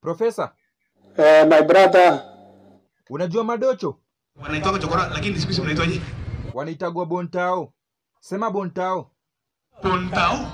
Profesa, Eh, my brother, unajua madocho wanaitwaga chokora lakini siku hizi mnaitwaje wanaitagwa bontao. Sema bontao. pontao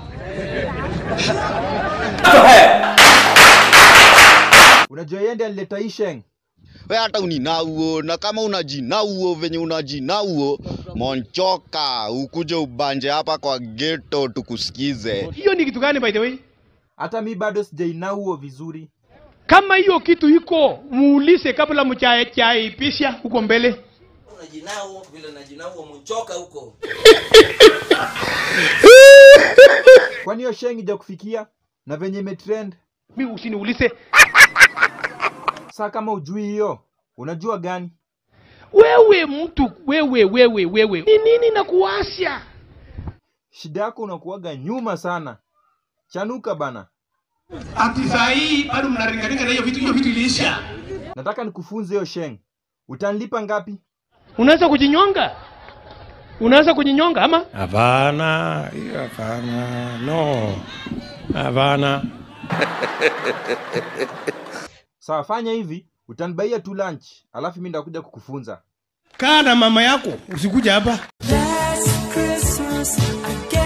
Unajua yeye ndiye alileta hii sheng. we hata uninauo na kama unajinauo venye unajinauo monchoka ukuje ubanje hapa kwa geto tukusikize hiyo ni kitu gani by the way Hata mi bado sijainauo vizuri. kama hiyo kitu iko muulize kabla mchaipisha huko mbele unajinao vile najinao mchoka huko Kwani hiyo sheng ija kufikia na venye imetrend? mi usiniulize Saa kama ujui hiyo, unajua gani? wewe mtu wewe wewe wewe ni nini na kuwasha Shida yako unakuwaga nyuma sana. Chanuka bana. ati saa hii bado mnaringaringa na hiyo vitu hiyo vitu iliisha Nataka nikufunze hiyo sheng. Utanilipa ngapi? unaweza kujinyonga unaweza kujinyonga ama Hapana, hiyo hapana, no, hapana. Sawa, fanya hivi, utanibaia tu lunch, alafu mimi ndakuja kukufunza. kaa na mama yako usikuja hapa Last Christmas I gave